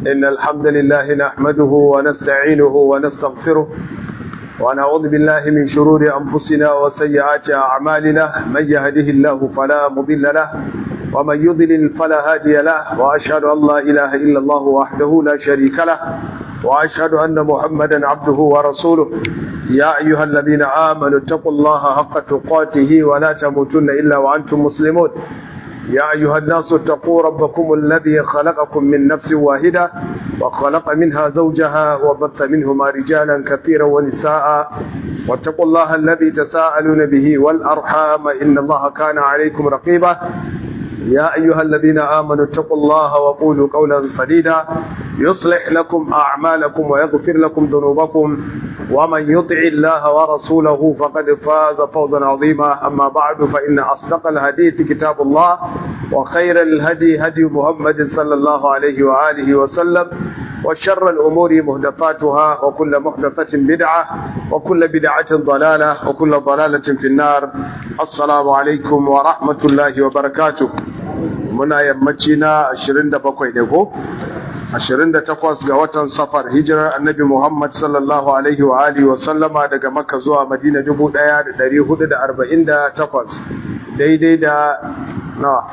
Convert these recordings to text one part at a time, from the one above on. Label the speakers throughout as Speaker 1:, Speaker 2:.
Speaker 1: إن الحمد لله نحمده ونستعينه ونستغفره ونعوذ بالله من شرور أنفسنا وسيئات أعمالنا من يهده الله فلا مضل له ومن يضلل فلا هادي له وأشهد أن لا إله إلا الله وحده لا شريك له وأشهد أن محمدا عبده ورسوله يا أيها الذين آمنوا اتقوا الله حق تقاته ولا تموتن إلا وأنتم مسلمون يا أيها الناس اتقوا ربكم الذي خلقكم من نفس واحدة وخلق منها زوجها وبث منهما رجالا كثيرا ونساء واتقوا الله الذي تساءلون به والأرحام إن الله كان عليكم رقيبا يا أيها الذين آمنوا اتقوا الله وقولوا قولا سديدا يصلح لكم أعمالكم ويغفر لكم ذنوبكم ومن يطع الله ورسوله فقد فاز فوزا عظيما أما بعد فإن أصدق الحديث كتاب الله وخير الهدي هدي محمد صلى الله عليه وآله وسلم وشر الأمور مهدفاتها وكل محدثة بدعة وكل بدعة ضلالة وكل ضلالة في النار السلام عليكم ورحمة الله وبركاته muna yammaci na 27 ne ko 28 ga watan safar hijirar annabi Muhammad sallallahu alaihi wa alihi wa sallama daga Makka zuwa Madina 1448 daidai da nawa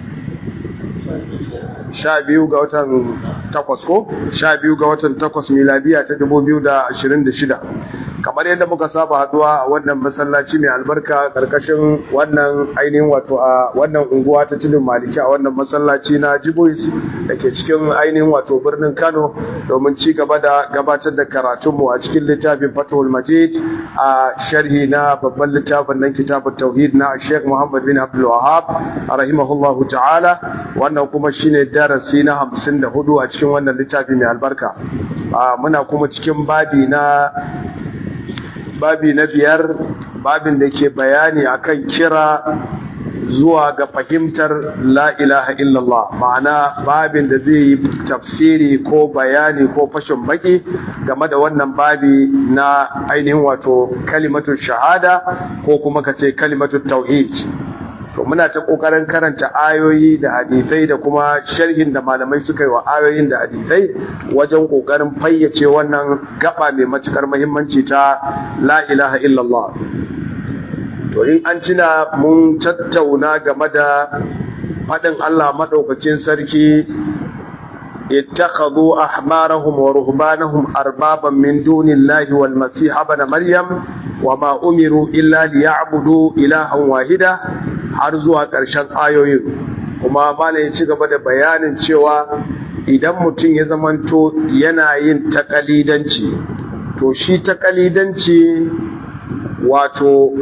Speaker 1: sha biyu ga watan takwas ko sha biyu ga watan takwas miladiya ta 2026 kamar yadda muka saba haduwa a wannan masallaci mai albarka karkashin wannan ainihin wato a wannan unguwa ta tudun maliki a wannan masallaci na jibois da ke cikin ainihin wato birnin kano domin ci gaba da gabatar da karatunmu a cikin littafin fatahul majid a sharhi na babban littafin nan kitabun tauhid na sheikh muhammad bin abdul wahab rahimahullahu ta'ala wannan kuma shine darasi na hamsin da hudu a cikin wannan littafi mai albarka muna kuma cikin babi na babi na biyar babin da ke bayani akan kira zuwa ga fahimtar la ilaha illallah ma'ana babin da zai yi tafsiri ko bayani ko fashin baki game da wannan babi na ainihin wato kalimatun shahada ko kuma ka ce kalimatun tauhid to muna ta kokarin karanta ayoyi da hadisai da kuma sharhin da malamai suka yi wa ayoyin da hadisai wajen kokarin fayyace wannan gaba mai matukar muhimmanci ta la ilaha illallah to in an cina mun tattauna game da faɗin Allah madaukakin sarki اتخذوا أحبارهم ورهبانهم أربابا من دون الله والمسيح ابن مريم وما أمروا إلا ليعبدوا إلها واحدا har zuwa ƙarshen ayoyin kuma bala ya ci gaba da bayanin cewa idan mutum ya zamanto yana yin takalidanci to shi takalidanci wato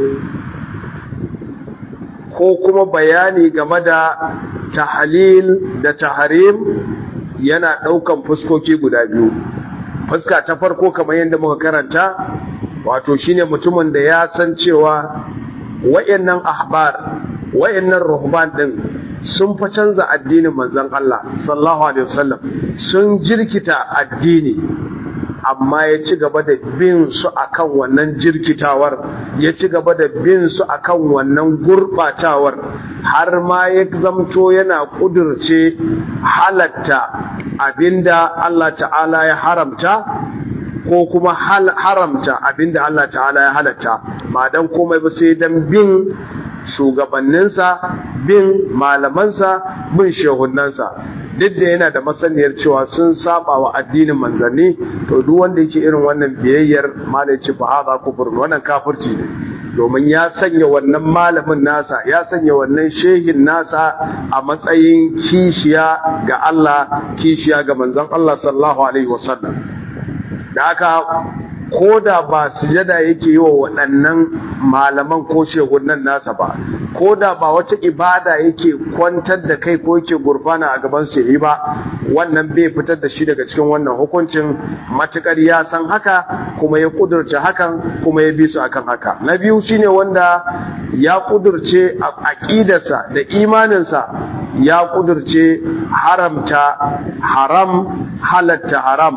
Speaker 1: ko kuma bayani game da tahalil da taharim yana ɗaukan fuskoki guda biyu fuska ta farko kamar yadda muka karanta wato shine mutumin da ya san cewa wayannan ahbar wayannan ruhban din sun fa canza addinin manzon Allah sallallahu alaihi wasallam sun jirkita addini amma ya ci gaba da bin su akan wannan jirkitawar ya ci gaba da bin su akan wannan gurbatawar har ma ya zamto yana kudurce halatta abinda Allah ta'ala ya haramta ko kuma haramta abinda Allah ta'ala ya halatta ba dan komai ba sai dan bin shugabanninsa bin malamansa bin shehunansa duk da yana da masaniyar cewa sun saba wa addinin manzanni to duk wanda yake irin wannan biyayyar malai ce fa hadha kufur wannan kafirci ne domin ya sanya wannan malamin nasa ya sanya wannan shehin nasa a matsayin kishiya ga Allah kishiya ga manzon Allah sallallahu alaihi wasallam da haka ko da ba sujada yake yi wa waɗannan malaman ko shehunan nasa ba ko da ba wata ibada yake kwantar da kai ko yake gurfana a gaban su yi ba wannan bai fitar da shi daga cikin wannan hukuncin matukar ya san haka kuma ya kudurce hakan kuma ya bi su akan haka na biyu shine wanda ya kudurce a aqidarsa da imaninsa ya kudurce haramta haram halatta haram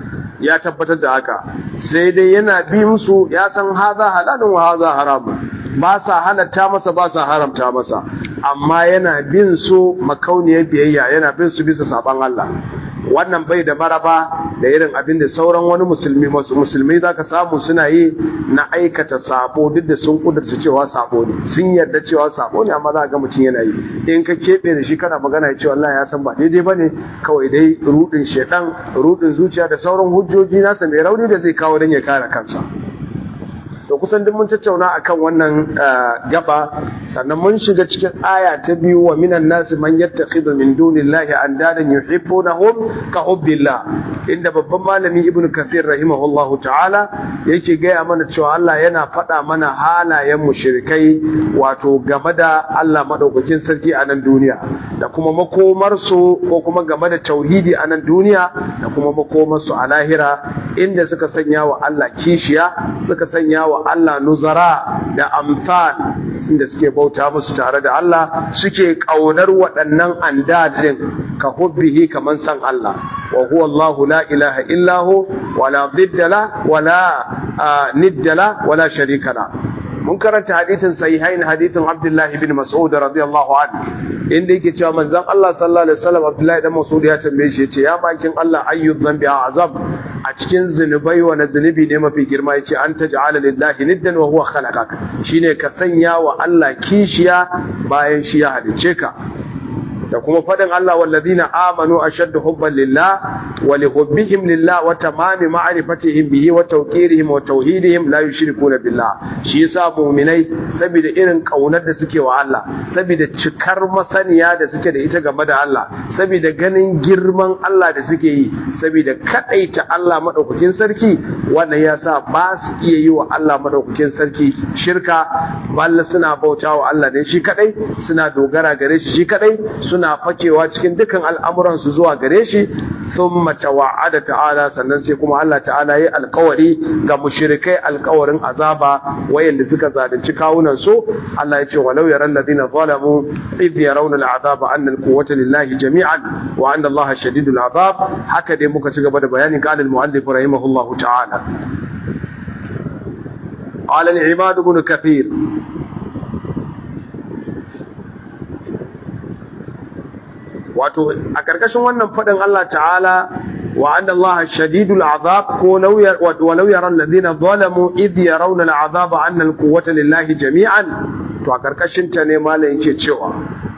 Speaker 1: ya tabbatar da haka sai dai yana bi musu ya san haza halalun wa haza haramun ba sa halatta masa ba sa haramta masa amma yana bin su makauniyar biyayya yana bin su bisa saban Allah wannan bai da maraba da irin abin da sauran wani musulmi masu musulmi za ka samu suna yi na aikata sabo duk da sun kudurta cewa sabo ne sun yarda cewa sabo ne amma za ga mutum yana yi in ka keɓe da shi kana magana ya ce wallahi ya san ba daidai ba ne kawai dai rudin shedan rudin zuciya da sauran hujjoji nasa mai rauni da zai kawo don ya kare kansa to kusan duk mun tattauna akan wannan gaba sannan mun shiga cikin aya ta biyu wa minan nasi man yattakhidhu min dunillahi andadan yuhibbunahum ka hubbillah inda babban malami ibn kathir rahimahullahu ta'ala yake gaya mana cewa Allah yana faɗa mana halayen mushrikai wato game da Allah madaukakin sarki a nan duniya da kuma makomar su ko kuma game da tauhidi a nan duniya da kuma makomar su a lahira inda suka sanya wa Allah kishiya suka sanya wa Allah nuzara da amfan inda suke bauta musu tare da Allah suke kaunar waɗannan andadin ka hubbihi kaman san Allah wa huwa Allahu la ilaha illa hu wala diddala wala niddala wala sharika la mun karanta hadithin sahihain hadithin Abdullah ibn Mas'ud radiyallahu anhu inda yake cewa manzon Allah sallallahu alaihi wasallam Abdullah ibn Mas'ud ya tambaye shi yace ya bakin Allah ayyu dhanbi azab a cikin zunubai wa zunubi ne mafi girma yace an taj'ala lillahi niddan wa huwa khalaqak shine ka sanya wa Allah kishiya bayan shi ya halice ka da kuma fadin Allah wallazina amanu ashaddu hubban lillah wa li hubbihim lillah wa tamami ma'rifatihim bihi wa tawqirihim wa tauhidihim la yushrikuna billah shi yasa mu'minai saboda irin kaunar da suke wa Allah saboda cikar masaniya da suke da ita game da Allah saboda ganin girman Allah da suke yi saboda kadaita Allah madaukakin sarki wannan yasa ba su iya yi wa Allah madaukakin sarki shirka balla suna bautawa Allah ne shi kadai suna dogara gare shi shi kadai suna fakewa cikin dukan al'amuransu zuwa gare shi sun mace wa'ada ta'ala sannan sai kuma Allah ta'ala yi alkawari ga mushirikai alkawarin azaba wayanda suka zalunci kawunansu Allah ya ce walau yaran ladina zalamu idh yarawna al'azaba anna al-quwwata lillahi jami'an wa anna Allah shadidul azab haka dai muka ci gaba da bayanin qala al-mu'allif rahimahullahu ta'ala قال العماد بن كثير wato a ƙarƙashin wannan faɗin Allah ta'ala wa anna Allah shadidul azab ko walau yaran ladina zalamu idh yarawna al'azab anna al-quwwata lillahi jami'an to a ƙarƙashin ta ne malam yake cewa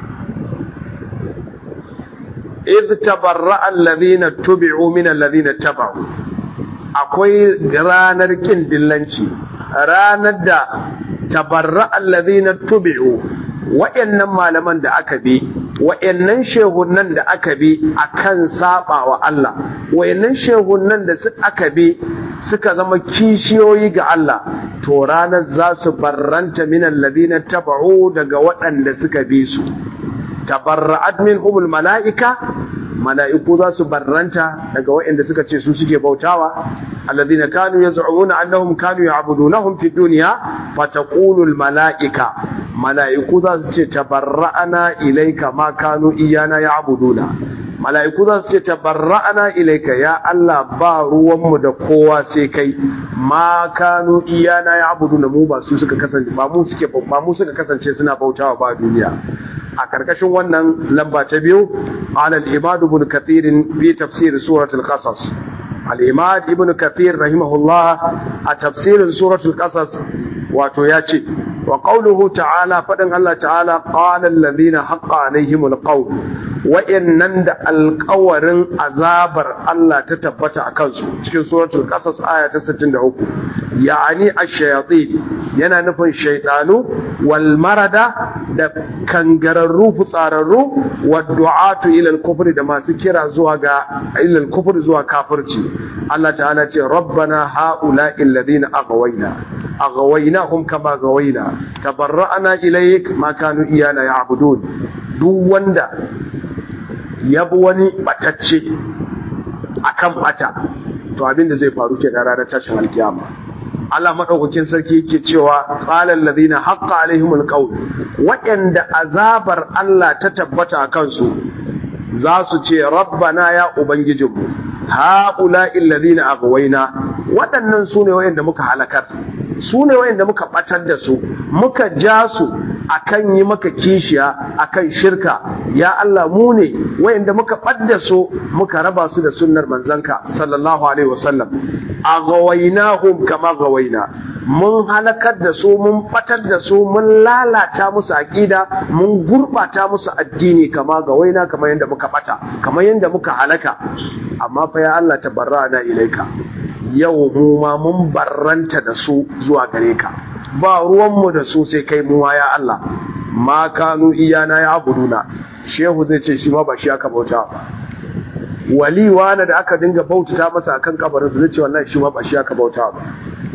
Speaker 1: idh tabarra'a alladhina tubi'u min alladhina taba'u akwai ranar kin dillanci ranar da tabarra'a alladhina tubi'u wa'annan malaman da aka bi wa'annan shehunan da aka bi akan saba wa Allah wa'annan shehunan da aka bi suka zama kishiyoyi ga Allah to ranar za su barranta min alladhina taba'u daga waɗanda suka bi su tabarra'at minhumul mala'ika mala'iku za su barranta daga waɗanda suka ce su suke bautawa alladhina kanu yaz'umuna annahum kanu ya'budunahum fid dunya fataqulu mala'ika mala'iku za su ce tabarra'ana ilayka ma kanu iyana ya'buduna mala'iku za su ce tabarra'ana ilayka ya Allah ba ruwanmu da kowa sai kai ma kanu iyana ya'buduna mu ba su suka kasance ba mu suke ba mu suka kasance suna bautawa ba duniya a karkashin wannan lamba ta biyu alal ibadu ibn kathir fi tafsir suratul qasas al imad ibn kathir rahimahullah a tafsirin suratul qasas wato ya ce wa qawluhu ta'ala fadin Allah ta'ala qala alladhina haqqa alaihimul qawl wa'annan da alƙawarin azabar Allah ta tabbata a kansu cikin suratul qasas aya ta 63 ya'ani ash-shayatin yana nufin shaytanu wal marada da kangararru fitsararru wa du'atu ila al-kufr da masu kira zuwa ga ila al-kufr zuwa kafirci Allah ta'ala ce rabbana ha'ula'i alladhina aghwayna aghawaynahum kama gawaina tabarra'na ilayk ma kanu iyana ya'budun duk wanda yabi wani batacce akan bata to abin da zai faru ke da ranar tashin alkiyama Allah madaukakin sarki yake cewa qala alladhina haqqa alaihimul qawl waɗanda azabar Allah ta tabbata a kansu za su ce rabbana ya ubangijinmu haula alladhina aghwayna waɗannan sune waɗanda muka halakar su ne wayanda muka batar da su muka ja su akan yi maka kishiya akan shirka ya Allah mu ne wayanda muka badda su muka raba su da sunnar manzanka sallallahu alaihi wasallam aghawainahum kama gawaina mun halakar da su mun batar da su mun lalata musu aqida mun gurbata musu addini kama gawaina kama yanda muka bata kama yanda muka halaka amma fa ya Allah tabarrana ilaika yau mu ma mun barranta da su zuwa gare ka ba ruwanmu da su sai kai muwa ya Allah ma kanu iyana ya abuduna shehu zai ce shi ma ba shi aka bauta ba wali wani da aka dinga bautata masa akan kabarinsa zai ce wallahi shi ma ba shi aka bauta ba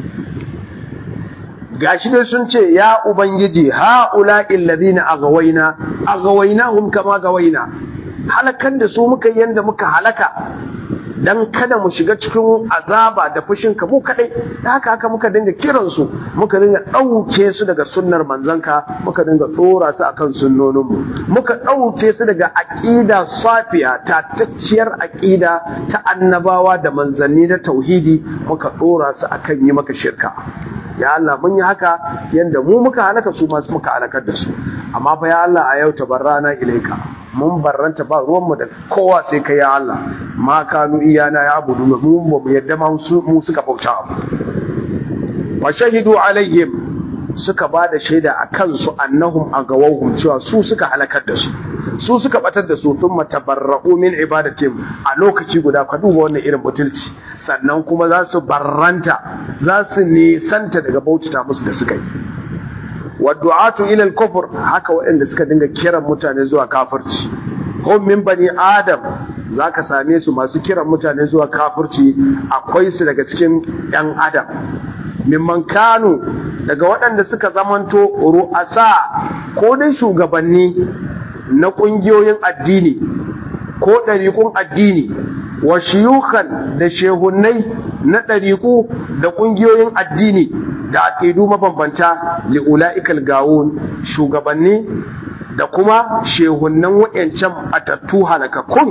Speaker 1: gashi dai sun ce ya ubangiji haula illazina agawaina agawainahum kama gawaina halakan da su muka yanda muka halaka dan kada mu shiga cikin azaba da fushin ka mu kadai da haka haka muka dinga kiran su muka dinga dauke su daga sunnar manzanka muka dinga tsora su akan sunnonin mu muka dauke su daga aqida safiya tatacciyar aqida ta annabawa da manzanni da tauhidi muka tsora su akan yi maka shirka ya Allah mun yi haka yanda mu muka halaka su masu muka halakar da su amma fa ya Allah a yau tabarrana ilaika mun barranta ba ruwanmu da kowa sai kai ya Allah ma kanu iyana ya abudu mu ba mu yadda ma mu suka bauta wa shahidu alaihim suka ba da shaida a kansu annahum agawahum cewa su suka halakar da su su suka batar da su thumma tabarra'u min ibadatim a lokaci guda ka duba wannan irin butulci sannan kuma za su barranta za su nisanta daga bautata musu da suka yi waddu'atu ila al-kufr haka waɗanda suka dinga kiran mutane zuwa kafirci hum min bani adam zaka same su masu kiran mutane zuwa kafirci akwai su daga cikin ɗan adam mimman kanu daga waɗanda suka zamanto ru'asa ko dai shugabanni na ƙungiyoyin addini ko ɗariƙun addini wa shiyukan da shehunnai na ɗariƙu da ƙungiyoyin addini da aƙidu mabambanta li'ula'ikal gawun shugabanni da kuma shehunnan wa'yancan atattu halakakkun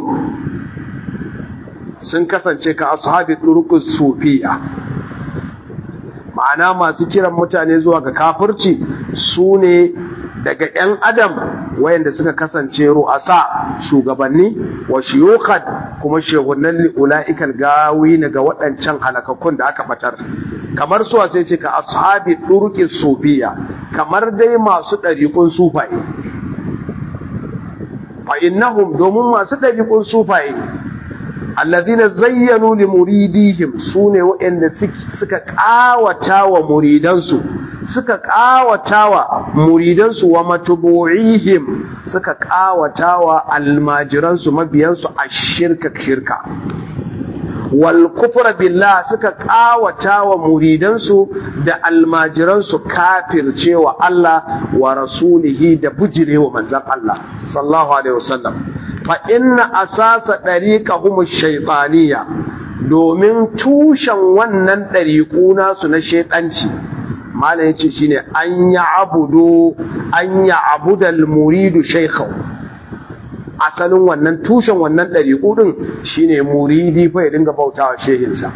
Speaker 1: sun kasance ka ashabi ɗurkus sufiya ma'ana masu kiran mutane zuwa ga kafirci su ne daga 'yan adam wayanda suka kasance ru'asa shugabanni wa shiyukan kuma shehunan li'ula'ikal gawi ga waɗancan halakakkun da aka batar kamar suwa sai ce ka ashabi ɗurkin sufiya kamar dai masu ɗariƙun sufaye fa innahum domin masu ɗariƙun sufaye alladhina zayyanu li muridihim sune waɗanda suka ƙawata wa muridansu suka ƙawata wa muridansu wa matubu'ihim suka ƙawata wa almajiransu mabiyansu a shirka shirka wal kufra billah suka ƙawata wa muridansu da almajiransu kafircewa Allah wa rasulihi da bujirewa manzon Allah sallallahu alaihi wasallam fa inna asasa dariqahum ash-shaytaniyya domin tushen wannan dariqu nasu na shaytanci malam yace shine an ya abudu an ya abudal muridu shaykhahu asalin wannan tushen wannan dariqu din shine muridi fa ya dinga bautawa shehinsa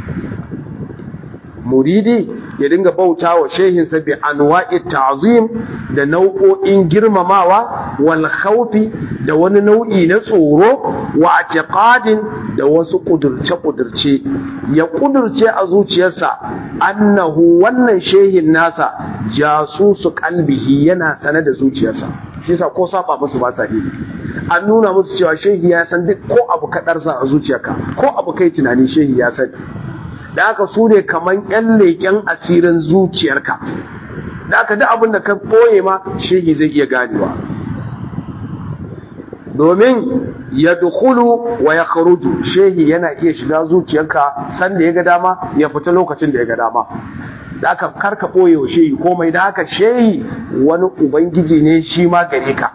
Speaker 1: muridi ya dinga bauta wa shehinsa bi anwa'i ta'zim da nau'o'in girmamawa wal khawfi da wani nau'i na tsoro wa i'tiqadin da wasu kudurce kudurce ya kudurce a zuciyarsa annahu wannan shehin nasa jasusu qalbihi yana sane da zuciyarsa shi yasa ko saba musu ba sa yi an nuna musu cewa shehi ya san duk ko abu kadarsa a zuciyarka ko abu kai tunani shehi ya sani da aka su ne kaman yan leƙen asirin zuciyarka da aka duk abin da ka ɓoye ma shehi zai iya ganewa domin ya dukulu wa ya kharuju shehi yana iya shiga zuciyarka sanda ya ga dama ya fita lokacin da ya ga dama da aka karka ɓoye wa shehi komai da haka shehi wani ubangiji ne shi ma gare ka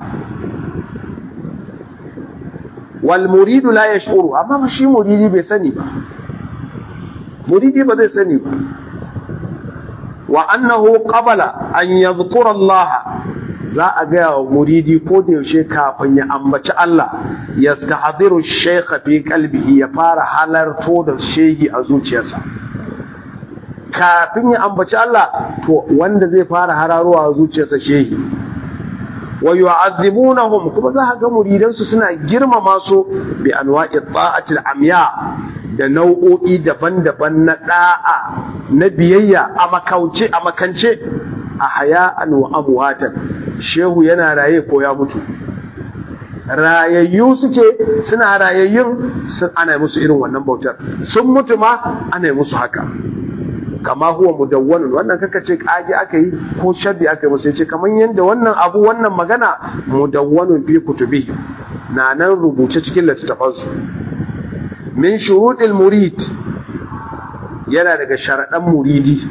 Speaker 1: wal muridu la yashuru amma shi muridi bai sani ba muridi ba zai sani ba wa annahu qabala an yadhkura Allah za a ga wa muridi ko da yaushe kafin ya ambaci Allah yastahdiru shaykha fi qalbihi ya fara halarto da shehi a zuciyarsa kafin ya ambaci Allah to wanda zai fara hararowa zuciyarsa shehi wa yu'azzibunahum kuma za ka ga muridan su suna girmama su bi anwa'i ta'atil amya da nau'o'i daban-daban na da'a na biyayya a makauce a makance a haya'an wa amwatan shehu yana raye ko ya mutu rayayyu suke suna rayayyun sun ana musu irin wannan bautar sun mutu ma ana musu haka kama huwa mudawwanun wannan kaka ce kage aka yi ko sharri aka yi musu yace kaman yanda wannan abu wannan magana mudawwanun fi kutubi na nan rubuce cikin littattafan su min shuruɗil murid yana daga sharaɗan muridi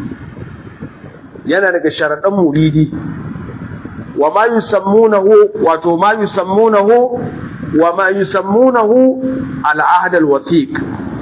Speaker 1: yana daga sharaɗan muridi wa ma yusammunahu wato ma yusammunahu wa ma yusammunahu al-ahd al-wathiq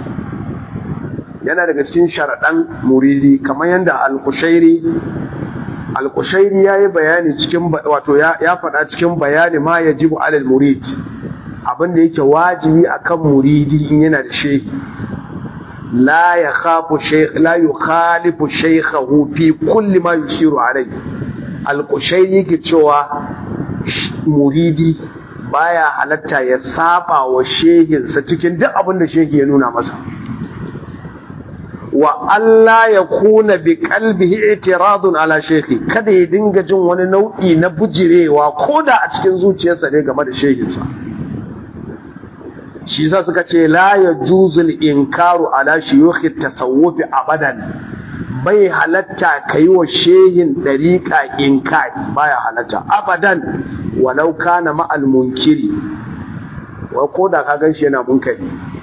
Speaker 1: yana daga cikin sharaɗan muridi kamar yadda al-kushairi al-kushairi yayi bayani cikin wato ya faɗa cikin bayani ma yajibu alal murid abinda yake wajibi akan muridi in yana da shehi la yakhafu shaykh la yukhalifu shaykhahu fi kulli ma yushiru alayhi al-kushairi yake cewa muridi baya halatta ya saba wa shehinsa cikin duk abin da shehi ya nuna masa wa Allah ya kuna bi kalbihi itiradun ala shekhi kada ya dinga jin wani nau'i na bujirewa ko da a cikin zuciyarsa ne game da shehinsa shi sa suka ce la ya juzul inkaru ala shiyukhi tasawufi abadan bai halatta kai wa shehin dariqa inkari baya halatta abadan walau kana ma'al munkiri wa ko da ka gan shi yana munkari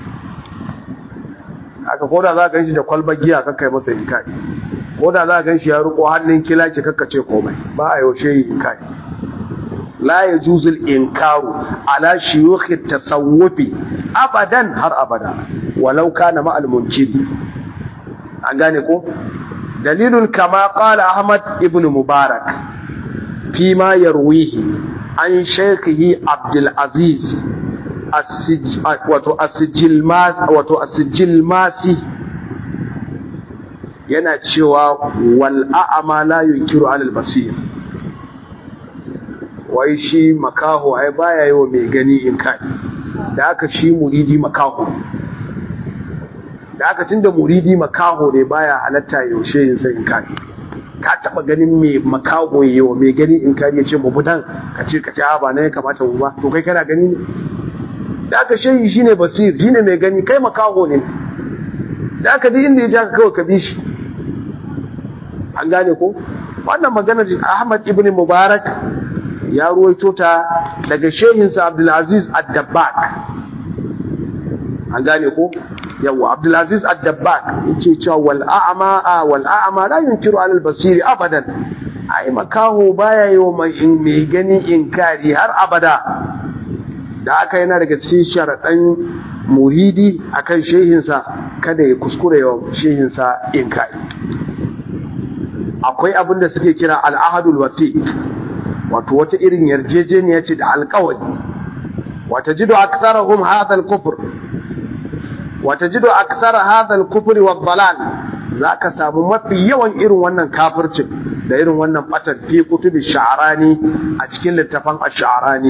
Speaker 1: aka koda za ka shi da kwalbar giya kakkai masa inkari koda za ka shi ya riko hannun kilaki kakkace komai ba a yaushe yi inkari la ya juzul inkaru ala shiyukhi tasawufi abadan har abada walau kana ma'al munkiri an gane ko dalilun kama qala ahmad ibn mubarak fi ma yarwihi an shaykhihi abdul aziz wato asijil masi yana cewa wal'a'ama la yunkiru alal basir wai shi makaho ai baya yi wa mai gani in kai da aka shi muridi makaho da aka tunda muridi makaho ne baya halatta yaushe yin sai in kai ka taba ganin mai makaho yi wa mai gani in kai ya ce mu budan ka ce ka ce ba na ya kamata mu ba to kai kana gani ne da aka shayi shine basir shine mai gani kai makaho ne da aka duk inda ya ja kawai ka bi shi an gane ko wannan maganar Ahmad ibn Mubarak ya ruwaito ta daga shehinsa Abdulaziz Ad-Dabbak an gane ko yawa Abdulaziz Ad-Dabbak yace cewa wal a'ma wal a'ma la yunkiru alal basiri abadan ai makaho baya yi wa mai gani inkari har abada da aka yana daga cikin sharaɗan muridi akan shehinsa kada ya kuskure yawan shehinsa in kai akwai abin da suke kira al'ahadul wati wato wata irin yarjejeniya ce da alkawari wata jido aksarahum hadha al-kufr wata jido aksara hadha al-kufr wa dalal zaka samu mafi yawan irin wannan kafircin da irin wannan batan fi kutubi sha'rani a cikin littafan ash-sha'rani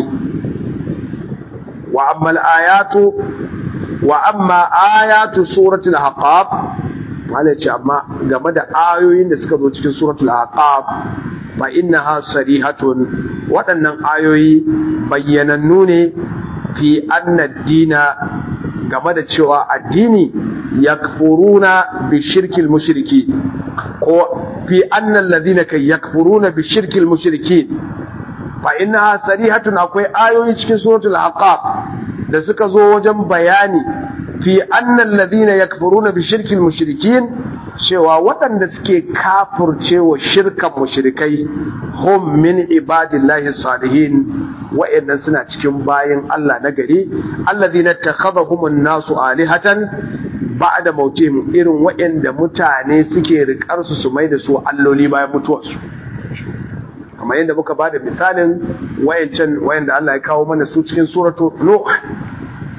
Speaker 1: وأما الآيات وأما آيات سورة الأحقاف wale ce amma game da ayoyin da suka zo cikin suratul aqab fa innaha sarihatun waɗannan ayoyi bayyanannu ne fi anna dina game da cewa addini yakfuruna bi shirkil mushriki ko fi anna alladhina kay yakfuruna bi shirkil mushriki fa innaha sarihatun akwai ayoyi cikin suratul aqab da suka zo wajen bayani fi annal ladina yakfuruna bi shirkil mushrikin cewa waɗanda suke kafurcewa shirkan mushrikai hum min ibadillahi salihin wa'annan suna cikin bayin Allah na gari alladhina takhadhahum an-nasu alihatan ba'da mautihim irin wa'anda mutane suke rikar su su mai da su alloli bayan mutuwarsu kamar yadda muka bada misalin wayancan wayanda Allah ya kawo mana su cikin suratu Nuh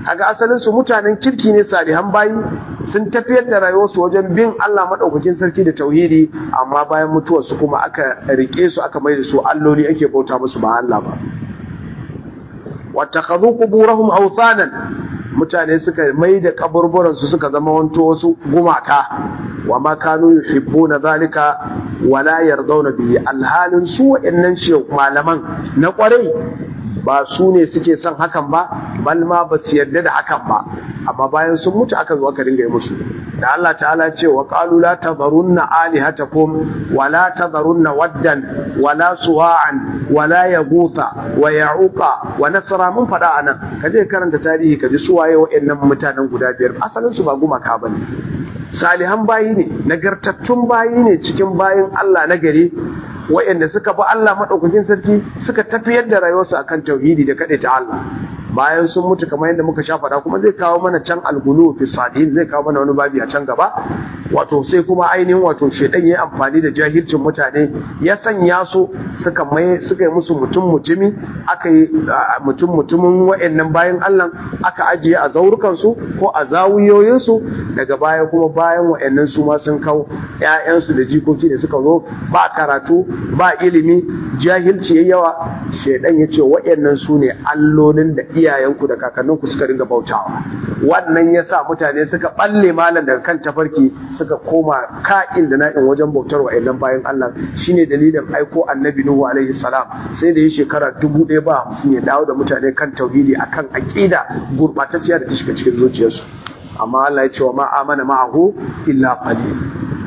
Speaker 1: kaga asalin su mutanen kirki ne salihan bayi sun tafiyar da rayuwarsu wajen bin Allah madaukakin sarki da tauhidi amma bayan mutuwar su kuma aka rike su aka mai da su alloli ake bauta musu ba Allah ba wattakhadhu quburahum awthanan mutane suka mai da kaburburan su suka zama wanto wasu gumaka wa ma kanu yuhibbuna zalika wala yardawna bihi alhalin su wa'annan shi malaman na kwarai ba su ne suke son hakan ba bal ma ba su yarda da hakan ba amma bayan sun mutu aka zo aka dinga yi musu da Allah ta'ala ce wa qalu la tadharunna alihatakum wa la tadharunna waddan wa la suwa'an wa la yaghutha wa ya'uqa wa nasra mun fada anan kaje karanta tarihi kaji su waye wa'annan mutanen guda biyar asalin su ba gumaka bane salihan bayi ne nagartattun bayi ne cikin bayin Allah na gari wa'anda suka bi Allah madaukakin sarki suka tafiyar da rayuwarsu akan tauhidi da kaɗai ta Allah bayan sun mutu kamar yadda muka sha faɗa kuma zai kawo mana can algulu fi salihin zai kawo mana wani babi a can gaba wato sai kuma ainihin wato shedan yayi amfani da jahilcin mutane ya sanya su suka mai suka yi musu mutum mutumi aka yi mutum mutumin wa'annan bayan Allah aka ajiye a zaurukan su ko a zawuyoyin su daga baya kuma bayan wa'annan su ma sun kawo ƴaƴansu da jikoki da suka zo ba karatu ba ilimi jahilci yayi yawa shedan yace wa'annan su ne allolin da iyayenku da kakanninku suka ringa bautawa wannan yasa mutane suka balle malam daga kan tafarki suka koma ka'in da na'in wajen bautar wa'annan bayan Allah shine dalilin aiko annabi Nuhu alaihi salam sai da yi shekara dubu ɗaya ba hamsin ya dawo da mutane kan tauhidi akan aƙida gurɓatacciya da ta shiga cikin zuciyarsu amma Allah ya ce wa ma amana ma'ahu illa qalil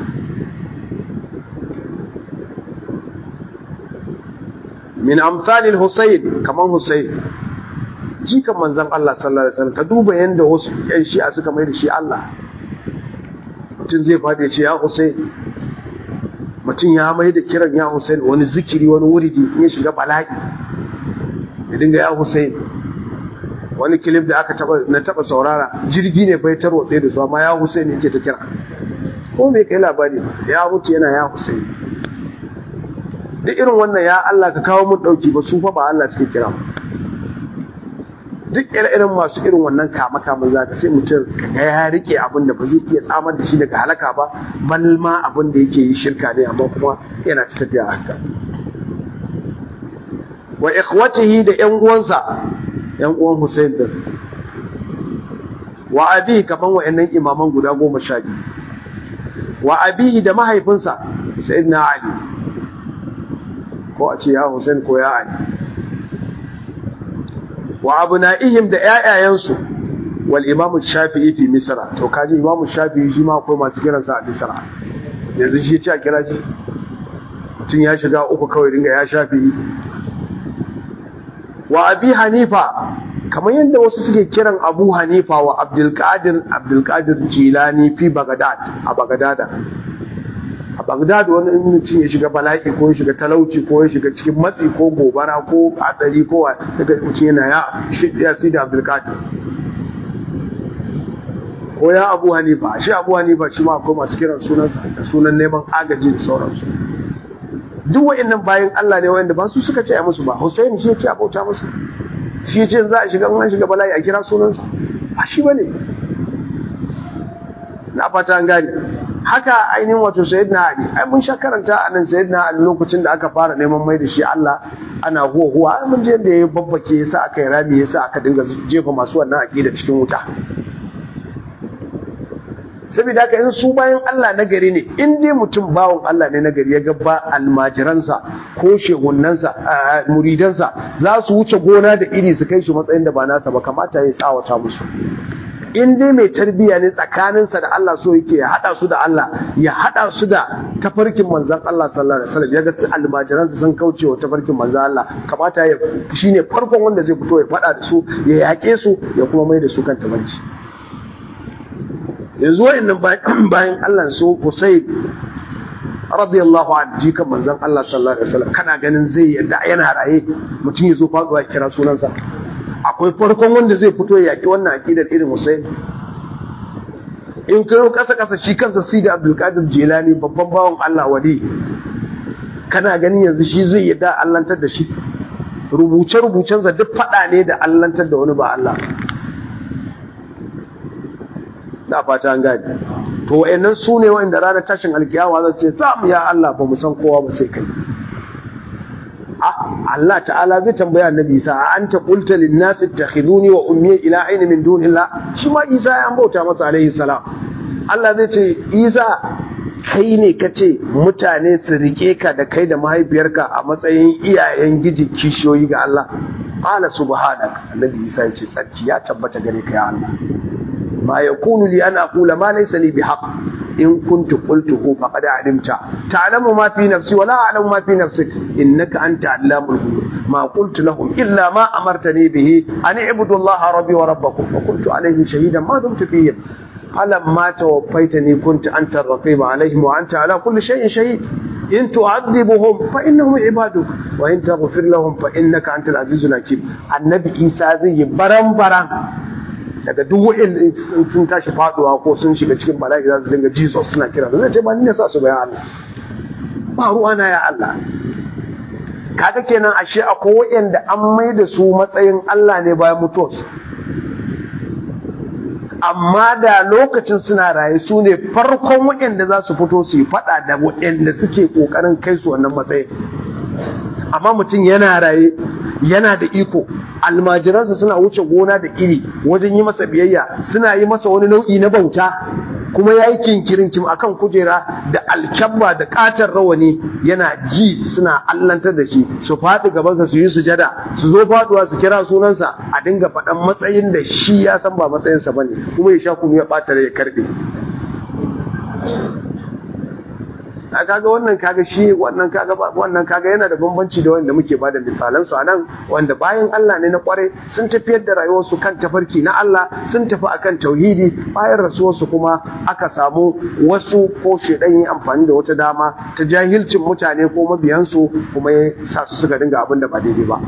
Speaker 1: min amsalil Husayn kaman Husayn jikan manzon Allah sallallahu alaihi wasallam ka duba yanda wasu ƴan shi'a suka mai da shi Allah mutum zai fadi ya ce ya Husayn mutum ya mai da kiran ya Husayn wani zikiri wani wuridi in ya shiga bala'i ya dinga ya Husayn wani kilif da aka taba na taba saurara jirgi ne bai tarwatse da su amma ya Husayn yake ta kira ko me kai labari ya mutu yana ya Husayn duk irin wannan ya Allah ka kawo mun dauki ba su fa ba Allah suke kira duk irin masu irin wannan kama kama za ka sai mutum ga ya rike abin da ba zai iya tsamar da shi daga halaka ba bal ma abin da yake yi shirka ne amma kuma yana ci tafiya haka wa ikhwatihi da ƴan uwansa ƴan uwan Hussein din wa abi kaman wayannan imaman guda goma sha biyu wa abihi da mahaifinsa sayyidina Ali ko a ce ya Hussein ko ya Ali wa abna'ihim da ƴaƴayensu wal imam shafi'i fi misra to kaji imam shafi'i shi ma akwai masu kiran sa a misra yanzu shi ce a kira shi mutum ya shiga uku kawai dinga ya shafi'i wa abi hanifa kamar yadda wasu suke kiran abu hanifa wa abdulkadir abdulkadir jilani fi bagdad a bagdada a bagdad wani mutum ya shiga bala'i ko ya shiga talauci ko ya shiga cikin matsi ko gobara ko hatsari ko daga mutum yana ya ya si da abdulkadir ko ya abu hanifa shi abu hanifa shi ma akwai masu kiran sunansa da sunan neman agaji da sauransu duk wa'annan bayan Allah ne wanda ba su suka ce a musu ba Hussein shi ya ce a bauta musu shi ce za a shiga an shiga bala'i a kira sunansa ba shi bane na fata an gane haka ainihin wato sayyidina ali ai mun sha karanta a nan sayyidina ali lokacin da aka fara neman mai da shi Allah ana huwa huwa ai mun je da ya babbake yasa aka yi rami yasa aka dinga jefa masu wannan aqida cikin wuta saboda haka in su bayan Allah na gari ne in dai mutum bawon Allah ne na gari ya ga ba almajiransa ko shehunnansa muridansa za su wuce gona da iri su kai su matsayin da ba nasa ba kamata ya tsawata musu in dai mai tarbiya ne tsakaninsa da Allah so yake ya hada su da Allah ya hada su da tafarkin manzon Allah sallallahu alaihi wasallam ya ga su almajiransa sun kauce wa tafarkin manzon Allah kamata ya shine farkon wanda zai fito ya fada da su ya yake su ya kuma mai da su kan tabarci yanzu wa'annan bayan Allah so Husayn radiyallahu anhu jikan manzon Allah sallallahu alaihi wasallam kana ganin zai yadda yana raye mutum ya zo faduwa kira sunansa akwai farkon wanda zai fito ya yaki wannan aqidar irin Husayn in kai kasa kasa shi kansa Sidi Abdul Qadir Jilani babban bawon Allah wali kana ganin yanzu shi zai yadda allantar da shi rubuce rubucensa duk fada ne da allantar da wani ba Allah da fata an gani to wayannan su ne wanda ranar tashin alkiyama za su ce samu ya Allah ba mu san kowa ba sai kai Allah ta'ala zai tambaya annabi Isa a anta qulta lin nasi ittakhiduni wa ummi ila ayni min dunillah shi ma Isa ya bauta masa alaihi salam Allah zai ce Isa kai ne kace mutane su rike ka da kai da mahaifiyarka a matsayin iyayen giji kishiyoyi ga Allah qala subhanak annabi Isa ya ce sarki ya tabbata gare ka ya Allah ma yakunu li an aqula ma laysa li bihaq in kuntu qultuhu faqad alimta ta'lamu ma fi nafsi wa la a'lamu ma fi nafsik innaka anta allamul ghuyub ma qultu lahum illa ma amartani bihi an i'budu allaha rabbi wa rabbakum wa kuntu alayhim shahidan ma dumtu fihim فلما توفيتني كنت أنت الرقيب عليهم وأنت على كل شيء شهيد إن تعذبهم فإنهم عبادك وإن تغفر لهم فإنك أنت العزيز الحكيم النبي إيسا زي برم برم daga duk wa'in sun tashi faduwa ko sun shiga cikin bala'i za su dinga Jesus suna kira zai ce ba ni ne sa su bayan Allah ba ruwa na ya Allah kaga kenan ashe akwai wa'anda an mai da su matsayin Allah ne bayan mutuwarsu amma da lokacin suna raye su ne farkon waɗanda za su fito su yi faɗa da waɗanda suke ƙoƙarin kai su wannan matsayin amma mutum yana raye yana da iko almajiransa suna wuce gona da iri wajen yi masa biyayya suna yi masa wani nau'i na bauta kuma ya yi kinkirin kim akan kujera da alkyabba da katar rawani yana ji suna allantar da shi su faɗi gabansa su yi sujada su zo faɗuwa su kira sunansa a dinga faɗan matsayin da shi ya san ba matsayinsa ba ne kuma ya sha kunu ya ɓata ya karɓe a kaga wannan kaga shi wannan kaga wannan kaga yana da bambanci da wanda muke bada misalan su anan wanda bayan Allah ne na kware sun tafiyar da rayuwar su kan tafarki na Allah sun tafi akan tauhidi bayan rasuwar su kuma aka samu wasu ko shedan yin amfani da wata dama ta jahilcin mutane ko mabiyan su kuma ya sa su suka dinga abin da ba daidai ba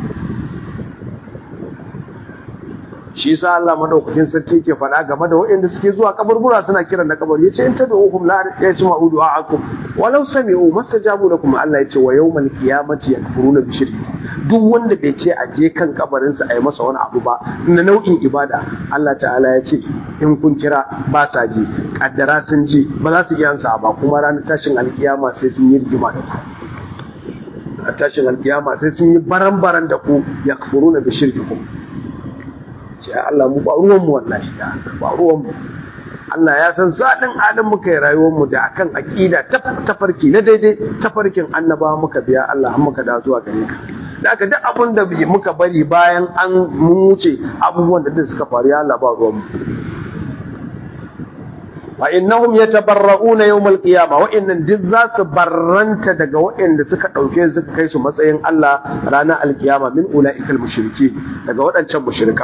Speaker 1: shi sa Allah madaukakin sarki ke faɗa game da waɗanda suke zuwa kaburbura suna kiran na kabari yace in tad'uhum la yasma'u du'a'akum walau sami'u mastajabu lakum Allah yace wa yawmal qiyamati yakfuruna bi shirki duk wanda bai ce a je kan kabarin sa ayi masa wani abu ba na nau'in ibada Allah ta'ala ya ce in kun kira ba sa ji kaddara sun ji ba za su iya ansa ba kuma ranar tashin alkiyama sai sun yi rigima da ku a tashin alkiyama sai sun yi baran-baran da ku yakfuruna bi shirkikum ce Allah mu ba ruwan mu wallahi da ba ruwan mu Allah ya san zaɗin halin muka yi rayuwar mu da akan aqida tafarki na daidai tafarkin annabawa muka biya Allah muka da zuwa gare ka da aka duk abin da muka bari bayan an mun wuce abubuwan da suka faru ya Allah ba ruwan mu fa innahum yatabarra'una yawm al-qiyamah wa innan duk za su barranta daga waɗanda suka dauke suka kai su matsayin Allah ranar al-qiyama min ulaikal mushriki daga waɗancan mushrika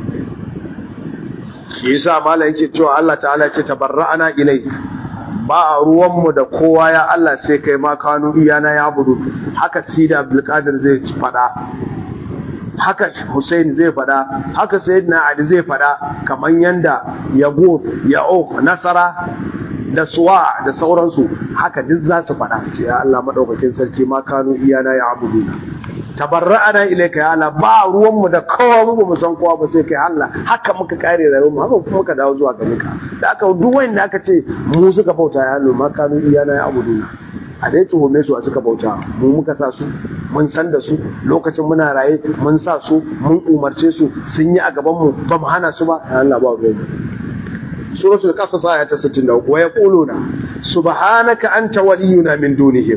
Speaker 1: shi yasa malai yake cewa Allah ta'ala ce tabarra'ana ilayk ba a ruwanmu da kowa ya Allah sai kai ma kanu iyana ya budu haka sida abdulkadir zai fada haka Hussein zai fada haka Sayyidina Ali zai fada kaman yanda Yabo Ya'uq Nasara da Suwa da sauransu haka duk za su fada ce ya Allah madaukakin sarki ma kanu iyana ya abudu tabarra'ana ilayka ya Allah ba ruwan mu da kowa mu ba mu san kowa ba sai kai Allah haka muka kare rayuwar mu haka kuma muka dawo zuwa gare ka da aka duk wanda aka ce mu suka bauta ya Allah ma kanu iyana ya abudu a dai tuhume su a suka bauta mu muka sa su mun san da su lokacin muna raye mun sa su mun umarce su sun yi a gaban mu ba mu hana su ba ya Allah ba ruwan suratul qasas aya ta 63 wa yaquluna subhanaka anta waliyuna min dunihim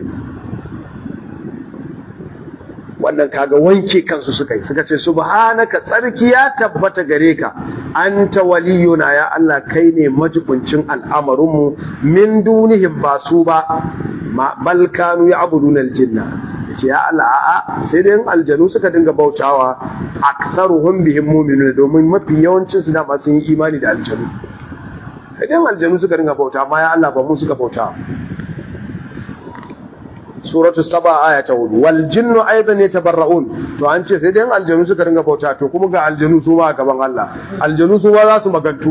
Speaker 1: wannan kaga wanke kansu suka yi suka ce subhanaka tsarki ya tabbata gare ka anta waliyuna ya Allah kai ne majibincin al'amarinmu min dunihim ba su ba bal kanu ya'buduna aljinna ce ya Allah a'a sai dai aljanu suka dinga bautawa aktsaruhum bihim mu'minuna domin mafi yawancin su da ma sun yi imani da aljanu idan aljanu suka dinga bauta amma ya Allah ba mu suka bauta suratu saba aya ta hudu wal jinnu aidan yatabarraun to an ce sai dai aljanu suka dinga bauta to kuma ga aljanu su ma gaban Allah aljanu su ma za su magantu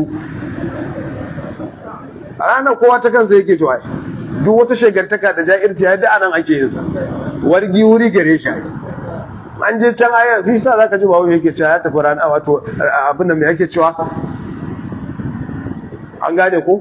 Speaker 1: a ranar kowa ta kansa yake to ai duk wata shegantaka da ja'irci ya da anan ake yin sa wargi wuri gare shi an je can aya fi sa zaka ji bawo yake cewa ya tafi rana wato abin da me yake cewa an gane ko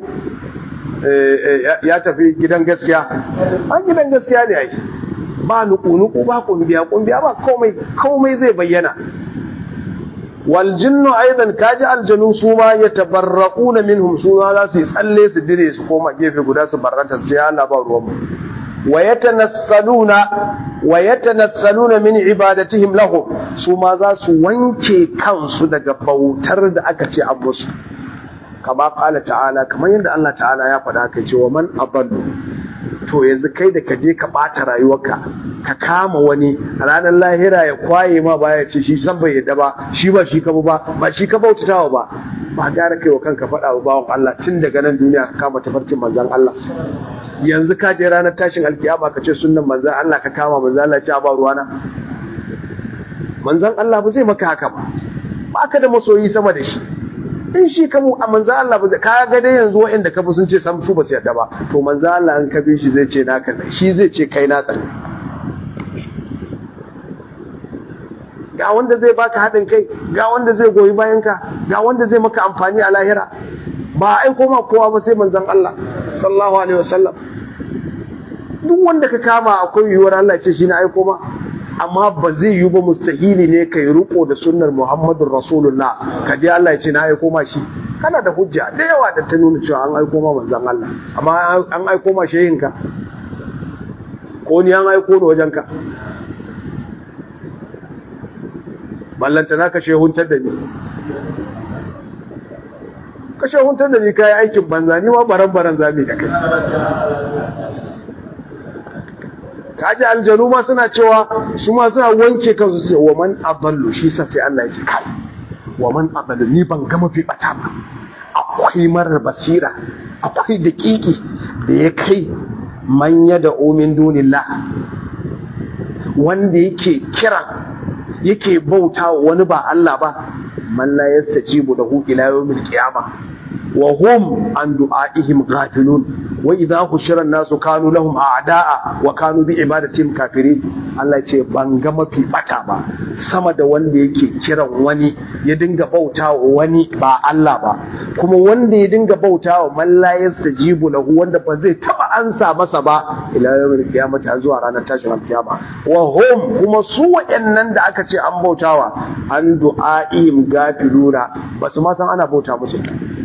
Speaker 1: ya tafi gidan gaskiya an gidan gaskiya ne ai ba nuku-nuku ba kumbiya kumbiya ba komai komai zai bayyana wal jinnu aidan kaji aljanu su ma yatabarraquna minhum su ma za su tsalle su dire su koma gefe guda su barranta su ce Allah ba ruwan mu wa yatanassaluna wa yatanassaluna min ibadatihim lahum su ma za su wanke kansu daga bautar da aka ce an musu kama kala ta'ala kamar yadda Allah ta'ala ya faɗa kai ce wa man adallu to yanzu kai da ka je ka ɓata rayuwarka ka kama wani a ranar lahira ya kwaye ma baya ce shi san bai yadda ba shi ba shi ka ba ba shi ka bautatawa ba ba gara kai wa kanka faɗa wa bawan Allah tun daga nan duniya ka kama tafarkin manzan Allah yanzu ka je ranar tashin alkiyama ka ce sunnan manzan Allah ka kama manzan Allah ce a ba ruwana manzan Allah ba zai maka haka ba ba ka da masoyi sama da shi in shi ka mu a manzo Allah ba ka ga dai yanzu waɗanda ka bi sun ce san su ba su yarda ba to manzo Allah an ka bi shi zai ce naka ne shi zai ce kai na tsani ga wanda zai baka haɗin kai ga wanda zai goyi bayan ka ga wanda zai maka amfani a lahira ba ai koma kowa ba sai manzon Allah sallallahu alaihi wasallam duk wanda ka kama akwai yiwuwar Allah ce shi na aiko ma amma ba zai yi ba mustahili ne ka yi riko da sunnar Muhammadun Rasulullah ka je Allah ya ce na aiko ma shi kana da hujja da yawa da ta nuna cewa an aiko ma manzon Allah amma an aiko ma shehinka ko ni an aiko ni wajenka ballanta na ka shehuntar da ni ka shehuntar da ni kayi aikin banza ni ma baran baran zami da kai kaji aljanu ma suna cewa su ma suna wanke kansu sai wa man adallu shi sa sai Allah ya ce kai wa man adallu ni ban ga mafi bata ba akwai marar basira akwai daƙiƙi da ya kai manya da omin dunillah wanda yake kira yake bauta wani ba Allah ba man la yastajibu lahu ila yawmil qiyamah wa hum an du'aihim ghafilun wa idha hushira an-nasu kanu lahum a'da'a wa kanu bi ibadatihim kafirin Allah ce ban ga mafi bata ba sama da wanda yake kiran wani ya dinga bautawa wani ba Allah ba kuma wanda ya dinga bautawa man la yastajibu lahu wanda ba zai taba ansa masa ba ila yawmil qiyamati zuwa ranar tashin alkiyama wa hum kuma su wayannan da aka ce an bautawa an du'aihim gafiluna ba su ma san ana bauta musu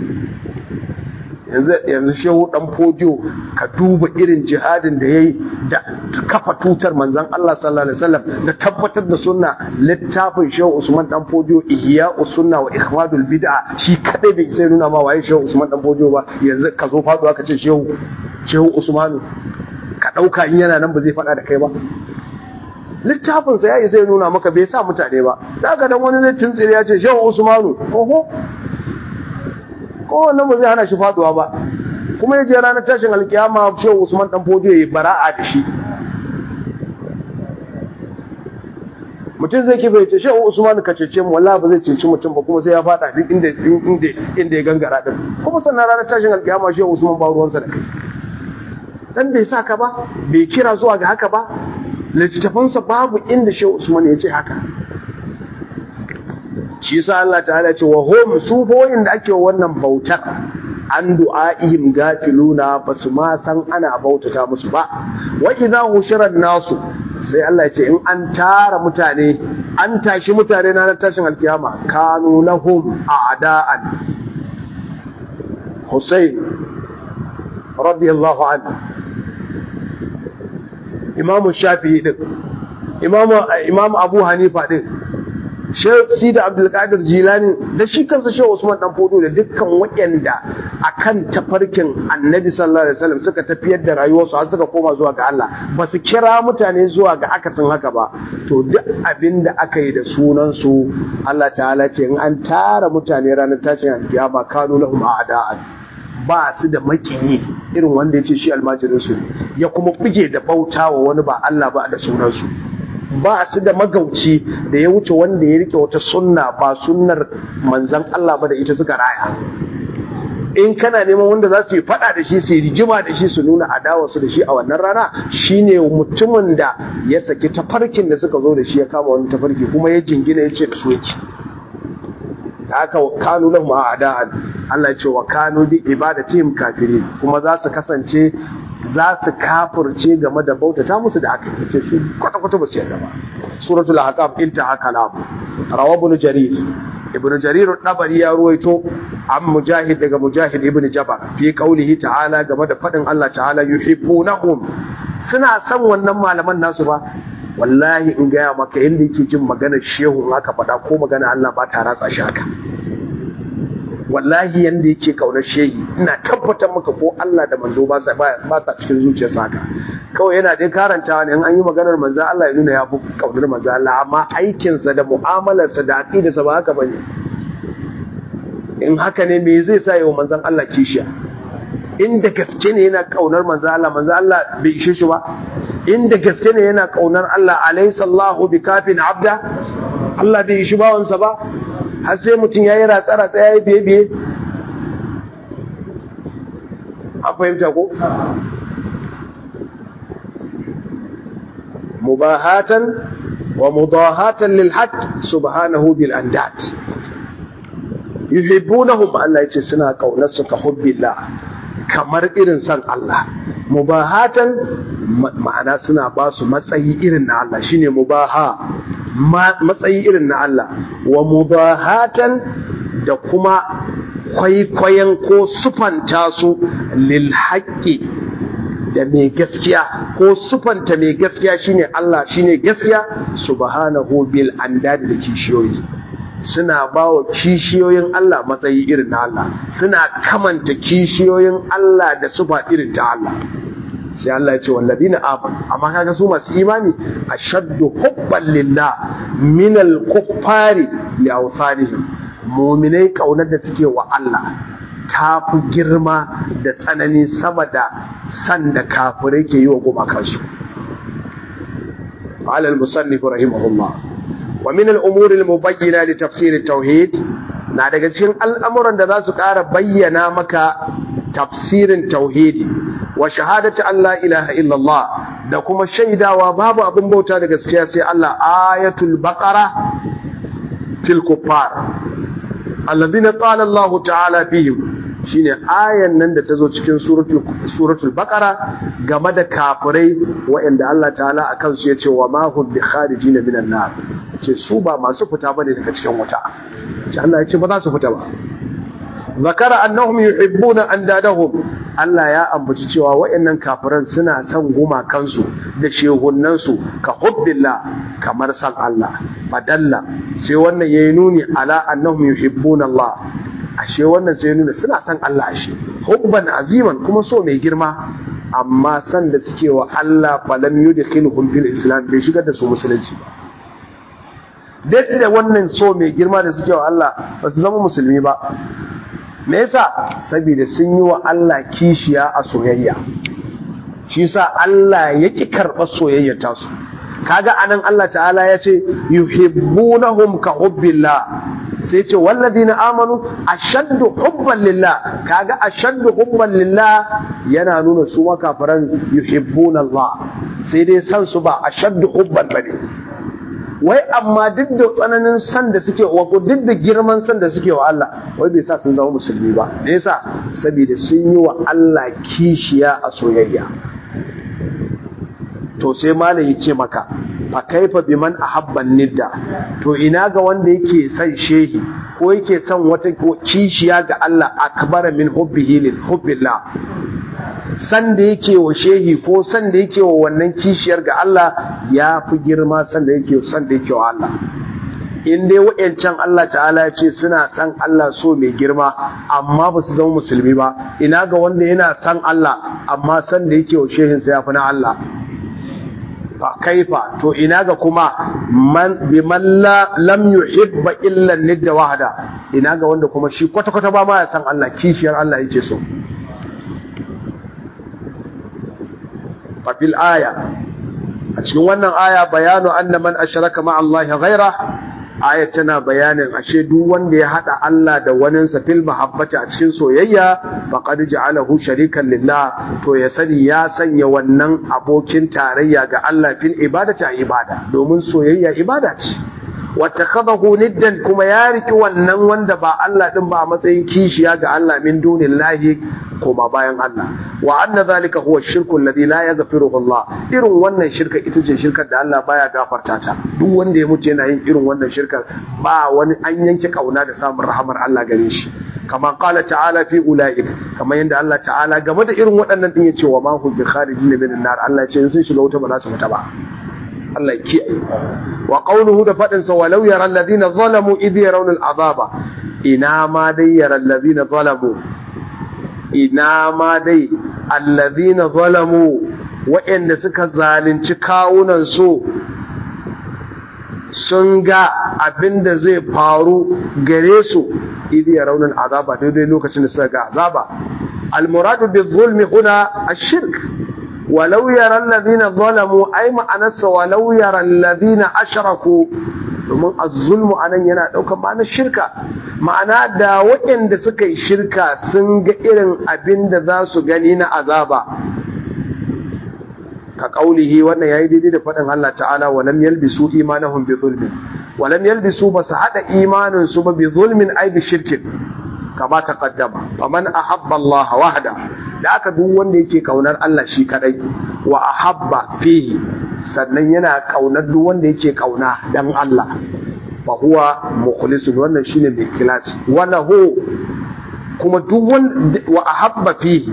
Speaker 1: yanzu shehu dan fodiyo ka duba irin jihadin da yayi da kafa tutar manzon Allah sallallahu alaihi wasallam da tabbatar da sunna littafin shehu Usman dan fodiyo ihya sunna wa ikhmadul bid'a shi kadai bai sai nuna ma waye shehu Usman dan fodiyo ba yanzu ka zo faduwa ka ce shehu shehu Usmanu ka dauka in yana nan ba zai fada da kai ba littafin sa yayi sai nuna maka bai sa mutane ba daga dan wani zai tuntsire ya ce shehu Usmanu oho kowanne ba zai hana shi faduwa ba kuma ya je ranar tashin alkiyama shehu usman dan fodiyo ya bara'a da shi mutum zai kifa ya ce shehu usman ka cece mu wallahi ba zai ceci mutum ba kuma sai ya fada duk inda inda inda ya gangara din kuma sannan ranar tashin alkiyama shehu usman ba ruwansa da kai dan bai sa ka ba bai kira zuwa ga haka ba littattafansa babu inda shehu usman ya ce haka shi yasa Allah ta'ala ce wa hum su boyin da ake wannan bautar an du'a'ihim gafiluna basu ma san ana bautata musu ba wa idza hushira nasu sai Allah ya ce in an tara mutane an tashi mutane na tashin alkiyama kanu lahum a'da'an Hussein radiyallahu anhu Imam Shafi'i din Imam Imam Abu Hanifa din shi da abdulkadir jilani da shi kansa shehu usman dan fodo da dukkan waɗanda akan tafarkin annabi sallallahu alaihi wasallam suka tafiyar da rayuwarsu har suka koma zuwa ga Allah ba su kira mutane zuwa ga akasin haka ba to duk abin da aka yi da sunan su Allah ta'ala ce in an tara mutane ranar tashin alkiyama kanu lahum a'da'an ba su da makiyi irin wanda ya ce shi almajirin su ya kuma buge da bautawa wani ba Allah ba da sunan su ba su da magauci da ya wuce wanda ya rike wata sunna ba sunnar manzan Allah ba da ita suka raya in kana neman wanda za su yi fada da shi su yi rigima da shi su nuna adawa su da shi a wannan rana shine mutumin da ya saki tafarkin da suka zo da shi ya kama wani tafarki kuma ya jingina ya ce da su yake haka kanu lahum a'da'an Allah ya ce wa kanu bi ibadatihim kafirin kuma za su kasance za su kafirce game da bautata musu da aka yi ce su kwata kwata ba su yarda ba suratul ahqaf intaha kalam rawa ibn jarir ibn jarir dabari ya ruwaito an mujahid daga mujahid ibn jabar fi qaulihi ta'ala game da fadin Allah ta'ala yuhibbunahum suna son wannan malaman nasu ba wallahi in gaya maka inda yake jin maganar shehu aka faɗa ko magana Allah ba ta ratsa shi haka wallahi yanda yake kaunar shehi ina tabbatar maka ko Allah da manzo ba sa ba sa cikin zuciyarsa haka kawai yana dai karantawa ne in an yi maganar manzo Allah ya nuna ya fi kaunar manzo Allah amma aikinsa da mu'amalarsa da aqidarsa ba haka bane in haka ne me zai sa yau manzon Allah kishiya inda gaske ne yana kaunar manzo Allah manzo Allah bai ishe shi ba inda gaske ne yana kaunar Allah alaysa Allahu bikafin abda Allah bai ishi bawansa ba har sai mutum yayi ratsa ratsa yayi biye biye an fahimta ko mubahatan wa mudahatan lil haqq subhanahu bil andat yuhibbunahum Allah yace suna kaunar su ka hubbillah kamar irin san Allah mubahatan ma'ana suna ba su matsayi irin na Allah shine mubaha matsayi irin na Allah wa mubahatan da kuma kwaikwayon ko sufanta su lil haqqi da mai gaskiya ko sufanta mai gaskiya shine Allah shine gaskiya subhanahu bil andad da kishiyoyi suna ba wa kishiyoyin Allah matsayi irin na Allah suna kamanta kishiyoyin Allah da sufa irin ta Allah sai Allah ya ce walladina amanu amma kaga su masu imani ashaddu hubban lillah min al-kuffari li awthanihim mu'minai kaunar da suke wa Allah ta fi girma da tsanani sama da san da kafirai ke yi wa gumakansu قال المصنف رحمه الله ومن الأمور المبينة لتفسير التوحيد na daga cikin al'amuran da za su ƙara bayyana maka tafsirin tauhidi wa shahadatu Allah ilaha illallah da kuma shaidawa babu abin bauta da gaskiya sai Allah ayatul baqara fil kuffar alladhina qala Allah ta'ala fihim shine ayan nan da ta zo cikin suratul suratul baqara game da kafirai waɗanda Allah ta'ala akan su yace wa ma hum bi kharijin minan nar ce su ba masu fita bane daga cikin wuta ce Allah yace ba za su fita ba zakara annahum yuhibbuna andadahum Allah ya ambaci cewa waɗannan kafiran suna son gumakansu da shehunnansu ka hubbillah kamar san Allah badalla sai wannan yayi nuni ala annahum yuhibbuna Allah ashe wannan sai nuna suna son Allah ashe hubban aziman kuma so mai girma amma san da suke wa Allah falam yudkhiluhum fil islam bai shigar da su musulunci ba duk da wannan so mai girma da suke wa Allah ba su zama musulmi ba me yasa saboda sun yi wa Allah kishiya a soyayya shi yasa Allah yake karɓar soyayyar tasu kaga anan Allah ta'ala ya ce yuhibbunahum ka hubbillah sai ce walladina amanu ashaddu hubban lillah kaga ashaddu hubban lillah yana nuna su makafaran yuhibbuna Allah sai dai san su ba ashaddu hubban bane wai amma duk da tsananin san da suke wa duk da girman san da suke wa Allah wai bai sa sun zama musulmi ba me yasa saboda sun yi wa Allah kishiya a soyayya to sai malam ya ce maka fa kaifa biman ahabban nidda to ina ga wanda yake son shehi ko yake son wata kishiya ga Allah akbara min hubbihi lil hubbillah san da yake wa shehi ko san da yake wa wannan kishiyar ga Allah ya fi girma san da yake san da yake wa Allah in dai wa'yancan Allah ta'ala ya ce suna san Allah so mai girma amma ba su zama musulmi ba ina ga wanda yana san Allah amma san da yake wa shehinsa ya fi na Allah fa kaifa to ina ga kuma man bi man la lam yuhibba illa nidda wahda ina ga wanda kuma shi kwata kwata ba ma ya san Allah kishiyar Allah yake so fa fil aya a cikin wannan aya bayanu anna man ashraka ma Allah ghaira aya tana bayanin ashe duk wanda ya hada Allah da waninsa fil mahabbati a cikin soyayya faqad ja'alahu sharikan lillah to ya sani ya sanya wannan abokin tarayya ga Allah fil ibadati a ibada domin soyayya ibada ce wattakhadahu niddan kuma ya riki wannan wanda ba Allah din ba a matsayin kishiya ga Allah min dunillahi koma bayan Allah wa anna zalika huwa shirku alladhi la yaghfiruhu Allah irin wannan shirka ita ce shirkar da Allah baya gafarta ta duk wanda ya mutu yana yin irin wannan shirkar ba wani an yanke kauna da samun rahamar Allah gare shi kama qala ta'ala fi ulaik kamar yadda Allah ta'ala game da irin waɗannan din yace wa ma hum bi kharijin min nar Allah ya ce sun shiga wuta ba za su fita ba Allah ya kiyaye wa qawluhu da fadin sa walau yara alladhina zalamu idh yarawna al'azaba ina ma dai yara alladhina zalamu ina ma dai alladhina zalamu wa'anda suka zalunci kawunan su sun ga abinda zai faru gare su idh yarawna al'azaba daidai lokacin da suka ga azaba al-muradu bi-dhulmi huna ash-shirk ولو يرى الذين ظلموا أي معنى ولو يرى الذين أشركوا domin azzulmu anan yana ɗaukar ma'anar shirka ma'ana da waɗanda suka yi shirka sun ga irin abin da za su gani na azaba ka ƙaulihi wannan yayi daidai da faɗin Allah ta'ala walam yalbisu imanahum bi zulmin walam yalbisu ba su haɗa imanin su ba bi zulmin ai bi shirkin kama taqaddama faman ahabba Allah wahda da aka duk wanda yake kaunar Allah shi kadai wa ahabba fihi sannan yana kaunar duk wanda yake kauna dan Allah fa huwa mukhlisun wannan shine mai kilasi wala hu kuma duk wanda wa ahabba fihi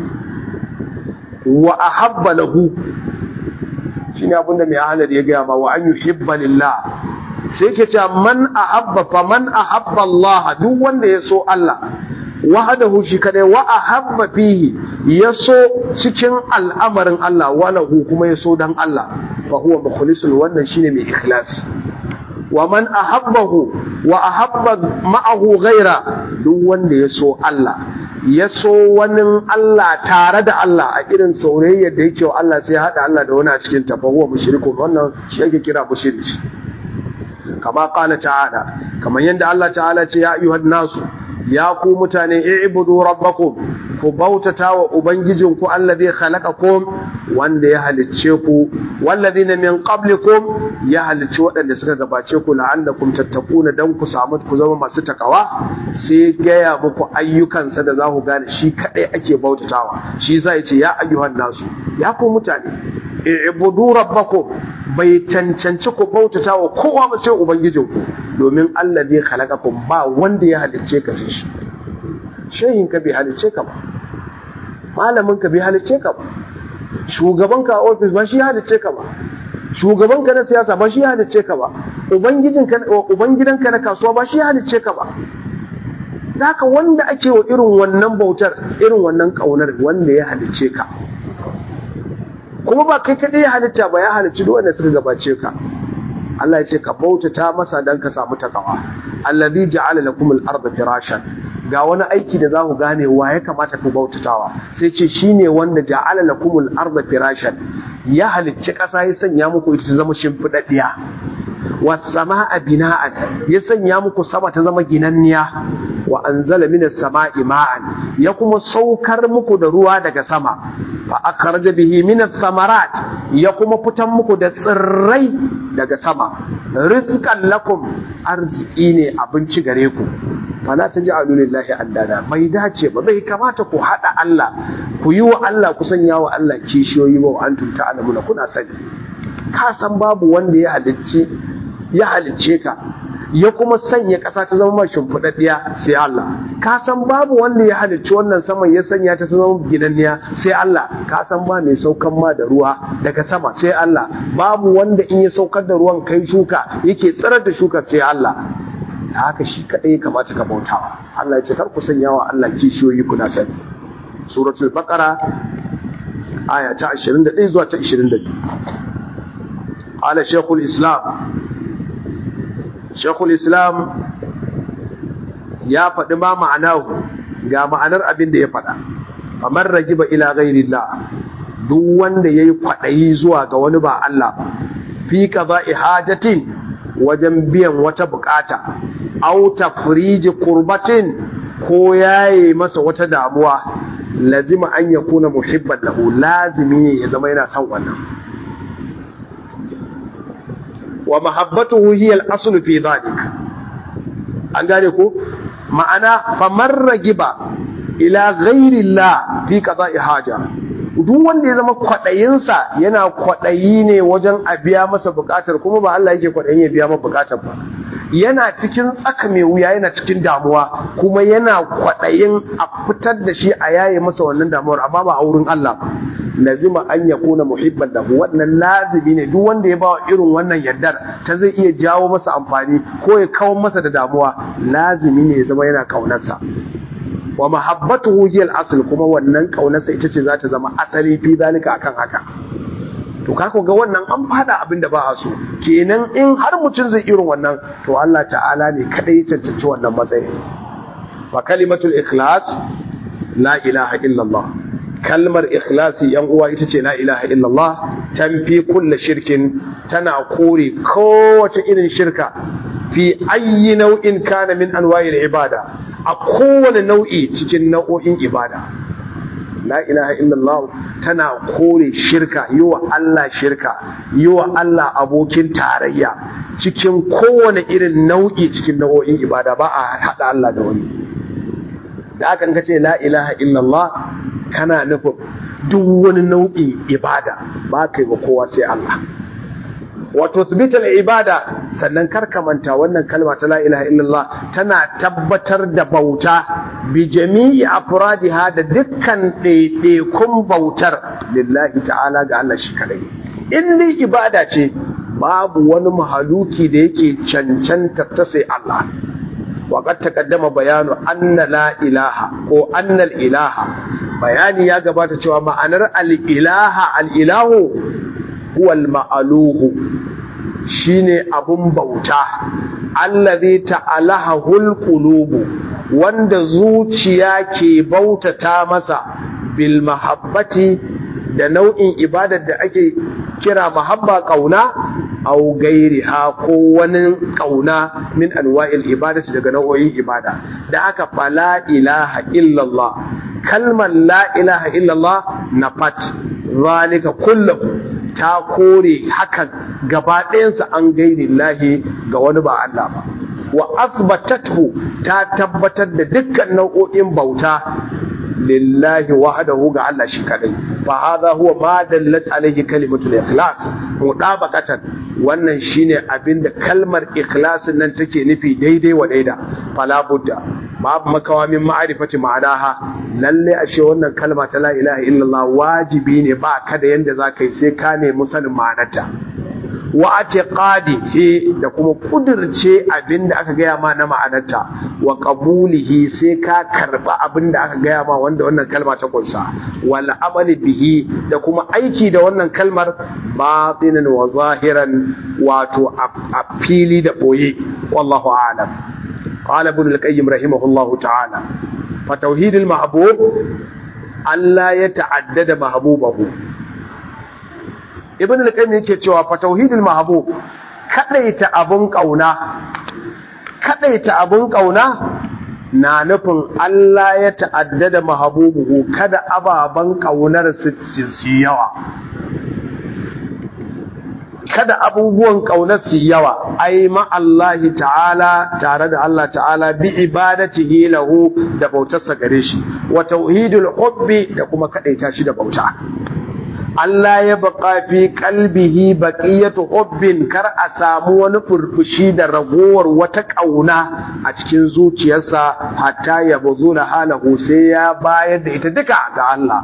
Speaker 1: wa ahabba lahu shine abinda mai ahalar ya gaya ma wa an yuhibba lillah sai ke cewa man ahabba fa man ahabba Allah duk wanda ya so Allah wahadahu shi kadai wa ahabba fihi yaso cikin al'amarin Allah walahu kuma yaso dan Allah fa huwa mukhlisul wannan shine mai ikhlasi wa man ahabbahu wa ahabba ma'ahu ghaira duk wanda yaso Allah yaso wani Allah tare da Allah a irin saurayyar da yake wa Allah sai hada Allah da wani a cikin ta fa huwa mushrikun wannan shi yake kira mushriki kama qala ta'ala kamar yanda Allah ta'ala ce ya ayyuhan nasu ya ku mutane i'budu rabbakum ku bautata wa ubangijinku allazi khalaqakum wanda ya halicce ku wallazina min qablikum ya halicci waɗanda suka gabace ku la'allakum tattaquna dan ku samu ku zama masu takawa sai gaya muku ayyukansa da za ku gane shi kadai ake bautatawa shi yasa yace ya ayyuhan nasu ya ku mutane i'budu rabbakum bai cancanci ku bautata wa kowa ba sai ubangijinku domin Allah zai khalaqakum ba wanda ya halicce ka sai shi shehin ka bai halicce ka ba malamin ka bai halicce ka ba shugaban ka a office ba shi halicce ka ba shugaban ka na siyasa ba shi halicce ka ba ubangijin ka ubangidan ka na kasuwa ba shi halicce ka ba haka wanda ake wa irin wannan bautar irin wannan kaunar wanda ya halicce ka kuma ba kai kadai ya halitta ba ya halicci duk wanda suka gabace ka Allah ya ce ka bautata masa dan ka samu takawa allazi ja'ala lakum al-ardha firashan ga wani aiki da za ku gane wa ya kamata ku bautatawa sai ce shine wanda ja'ala lakum al-ardha firashan ya halicci kasa ya sanya muku ita zama shimfidaddiya was samaa bina'an ya sanya muku sama ta zama ginanniya wa anzala minas sama'i ma'an ya kuma saukar muku da ruwa daga sama fa akhraja bihi minas thamarat ya kuma fitan muku da tsirrai daga sama rizqan lakum arziki ne abinci gare ku fala taj'alu lillahi andada bai dace ba bai kamata ku hada Allah ku yi wa Allah ku sanya wa Allah kishiyoyi ba antum ta'lamuna kuna sani ka san babu wanda ya halicci ya halicce ka ya kuma sanya ƙasa ta zama mai shimfiɗaɗɗiya sai Allah ka san babu wanda ya halicci wannan saman ya sanya ta zama ginanniya sai Allah ka san ba mai saukan ma da ruwa daga sama sai Allah babu wanda in ya saukar da ruwan kai shuka yake tsirar da shuka sai Allah da haka shi kaɗai ya kamata ka bautawa Allah ya ce kar ku sanya wa Allah kishiyoyi kuna sani suratul baqara aya ta 21 zuwa ta 22 ala shaykhul islam shekul islam ya faɗi ma ma'anahu ga ma'anar abin da ya faɗa kamar ragiba ila ghairillah duk wanda yayi kwaɗayi zuwa ga wani ba Allah ba fi qada'i hajatin wajen biyan wata bukata aw tafriji kurbatin ko yayi masa wata damuwa lazima an yakuna muhibban lahu lazimi ya zama yana son wannan wa mahabbatuhu hiya al-asl fi dhalik an gane ko ma'ana famar ragiba ila ghairi Allah fi qada'i haja duk wanda ya zama kwaɗayinsa yana kwaɗayi ne wajen a biya masa buƙatar kuma ba Allah yake kwaɗayin ya biya masa buƙatar ba yana cikin tsaka mai wuya yana cikin damuwa kuma yana kwaɗayin a fitar da shi a yaye masa wannan damuwar amma ba a wurin Allah ba lazima an ya kuna muhibban lahu wannan lazimi ne duk wanda ya ba irin wannan yardar ta zai iya jawo masa amfani ko ya kawo masa da damuwa lazimi ne ya zama yana kaunarsa wa mahabbatuhu hiya al-asl kuma wannan kaunarsa ita ce za ta zama asali fi zalika akan haka to kako ga wannan an fada abin da ba a so kenan in har mutum zai irin wannan to Allah ta'ala ne kadai ya cancanci wannan matsayi fa kalimatul ikhlas la ilaha illallah kalmar ikhlasi yan uwa ita ce la ilaha illallah tanfi kulle shirkin tana kore kowace irin shirka fi ayyi nau'in kana min anwa'il ibada a kowane nau'i cikin nau'o'in ibada la ilaha illallah tana kore shirka yi wa Allah shirka yi wa Allah abokin tarayya cikin kowane irin nau'i cikin nau'o'in ibada ba a haɗa Allah da wani da aka ka ce la ilaha illallah kana nufin duk wani nau'in ibada ba kai wa kowa sai Allah wato subital ibada sannan karkamanta wannan kalma ta la ilaha illallah tana tabbatar da bauta bi jami'i afradiha da dukkan ɗaiɗaikun bautar lillahi ta'ala ga Allah shi kadai in dai ibada ce babu wani mahaluki da yake cancanta ta sai Allah وقد تقدم bayanu anna la ilaha ko annal ilaha bayani ya gabata cewa ma'anar al-ilaha al-ilahu huwa al-ma'aluhu shine abun bauta allazi ta'alaha qulubu wanda zuciya ke bautata masa bil mahabbati da nau'in ibadar da ake kira mahabba kauna au gairiha ko wani kauna min anwa'il ibadati daga nau'o'in ibada da aka fala ilaha illallah kalmar la ilaha illallah nafat zalika kullahu ta kore hakan gaba ɗayansa an gairi lahi ga wani ba Allah ba wa asbatathu ta tabbatar da dukkan nau'o'in bauta lillahi wahdahu ga Allah shi kadai fa hadha huwa ma dallat alayhi kalimatul ikhlas mudabaqatan wannan shine abinda kalmar ikhlasin nan take nufi daidai wa daida fala budda babu makawa min ma'rifati ma'anaha lalle ashe wannan kalma ta la ilaha illallah wajibi ne ba ka da yanda zaka yi sai ka nemi sanin ma'anarta wa atiqadihi da kuma kudirce abinda aka gaya ma na ma'anarta wa qabulihi sai ka karba abinda aka gaya ma wanda wannan kalma ta kunsa wal amali bihi da kuma aiki da wannan kalmar batinan wa zahiran wato a fili da boye wallahu a'lam qala ibn al-qayyim rahimahullahu ta'ala fa tauhidul mahbub Allah ya ta'addada mahbubahu ibn al-qayyim yake cewa fa tauhidul mahbub kadaita abun kauna kadaita abun kauna na nufin Allah ya ta'addada mahbubuhu kada ababan kaunar su yawa kada abubuwan kaunar su yawa ai ma Allah ta'ala tare da Allah ta'ala bi ibadatihi lahu da bautarsa gare shi wa tauhidul hubbi da kuma kadaita shi da bauta Allah ya baka fi kalbihi baqiyatu hubbin kar a samu wani furfushi da ragowar wata kauna a cikin zuciyarsa hatta ya buzula halahu sai ya bayar da ita duka ga Allah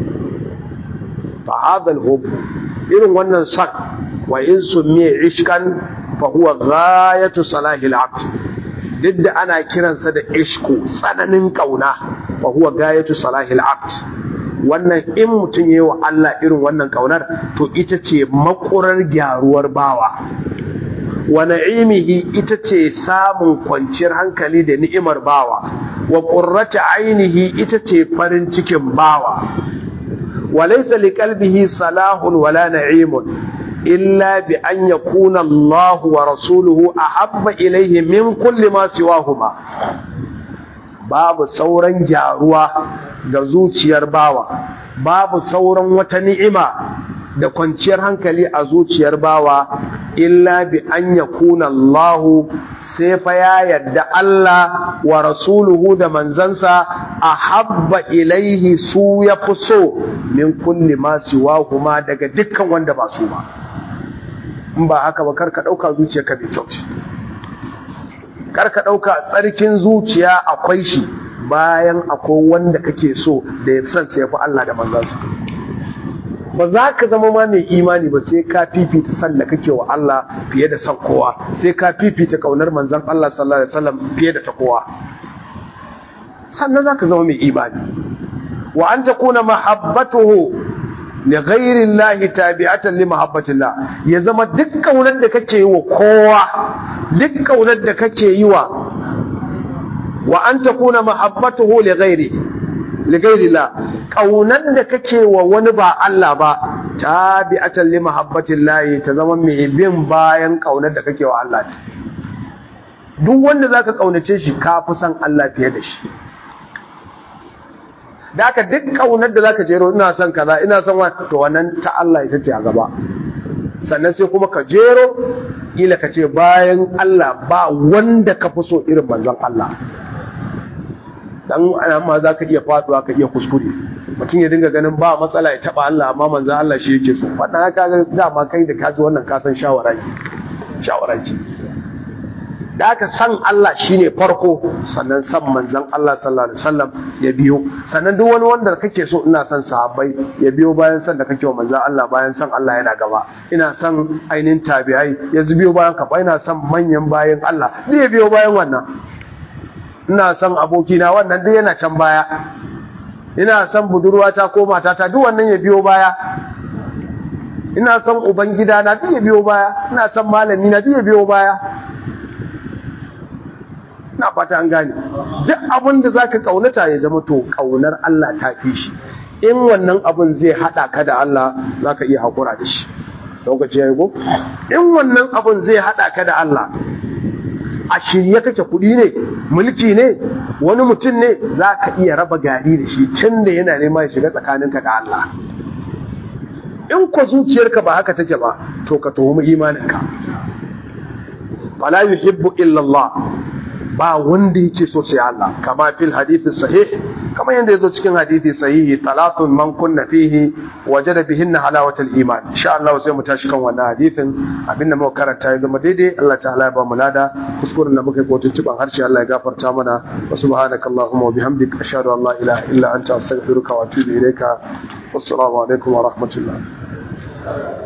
Speaker 1: fa hadha al-hubb irin wannan san wa in summiya ishkan fa huwa ghayatu salahi al-abd duk da ana kiransa da ishku tsananin kauna fa huwa ghayatu salahi al-abd wannan in mutum yi wa Allah irin wannan kaunar to ita ce makurar gyaruwar bawa wa na'imihi ita ce samun kwanciyar hankali da ni'imar bawa wa qurrata ainihi ita ce farin cikin bawa wa laysa liqalbihi salahun wala na'imun illa bi an yakuna Allah wa rasuluhu ahabba ilayhi min kulli ma siwahuma babu sauran gyaruwa ga zuciyar bawa babu sauran wata ni'ima da kwanciyar hankali a zuciyar bawa illa bi an yakuna Allah sai fa ya yadda Allah wa rasuluhu da manzansa ahabba ilaihi su ya fi so min kulli ma siwa kuma daga dukkan wanda ba su ba in ba haka ba karka dauka zuciyarka bai kyau karka dauka tsarkin zuciya akwai shi bayan akwai wanda kake so da ya san sai fi Allah da manzansa ba za ka zama ma mai imani ba sai ka fifita san da kake wa Allah fiye da san kowa sai ka fifita kaunar manzan Allah sallallahu alaihi wasallam fiye da ta kowa sannan za ka zama mai imani wa an takuna mahabbatuhu li ghairi Allah tabi'atan li mahabbatillah ya zama duk kaunar da kake yi wa kowa duk kaunar da kake yi wa wa an takuna mahabbatuhu li ghairi li ghairi Allah kaunar da kake wa wani ba Allah ba tabi'atan li mahabbatillah ta zama mai bin bayan kaunar da kake wa Allah duk wanda zaka kaunace shi ka fi san Allah fiye da shi da aka duk kaunar da zaka jero ina son kaza ina son wa to wannan ta Allah ita ce a gaba sannan sai kuma ka jero ila ka ce bayan Allah ba wanda ka fi so irin manzon Allah dan amma za ka iya faduwa ka iya kuskure mutum ya dinga ganin ba matsala ya taba Allah amma manzon Allah shi yake so wannan haka ga dama kai da kaji wannan ka san shawara shawara ce da aka san Allah shine farko sannan san manzon Allah sallallahu alaihi wasallam ya biyo sannan duk wani wanda kake so ina son sahabbai ya biyo bayan san da kake wa manzon Allah bayan san Allah yana gaba ina son ainin tabi'ai ya biyo bayan ka ina son manyan bayan Allah duk ya biyo bayan wannan ina son abokina wannan duk yana can baya ina son budurwata ko matata duk wannan ya biyo baya ina son ubangida na duk ya biyo baya ina son malami na duk ya biyo baya na fata an gane duk abin da zaka kaunata ya zama to kaunar Allah ta fi shi in wannan abin zai hada ka da Allah zaka iya hakura da shi lokaci yayi go in wannan abin zai hada ka da Allah a shirye kake kudi ne mulki ne wani mutum ne zaka iya raba gari da shi tun da yana nema ya shiga tsakaninka da Allah in ko zuciyarka ba haka take ba to ka tuhumi imaninka fala yuhibbu illa Allah ba wanda yake so sai Allah kama fil hadithi sahih kama yanda yazo cikin hadithi sahihi talatun man kunna fihi wajada bihinna halawatul iman insha Allah sai mu tashi kan wannan hadithin abinda muka karanta ya zama daidai Allah ta'ala ya ba mu lada kuskuren da muka yi kotun ciban harshe Allah ya gafarta mana wa subhanaka allahumma wa bihamdika ashhadu an la ilaha illa anta astaghfiruka wa atubu ilayka wassalamu alaikum wa rahmatullah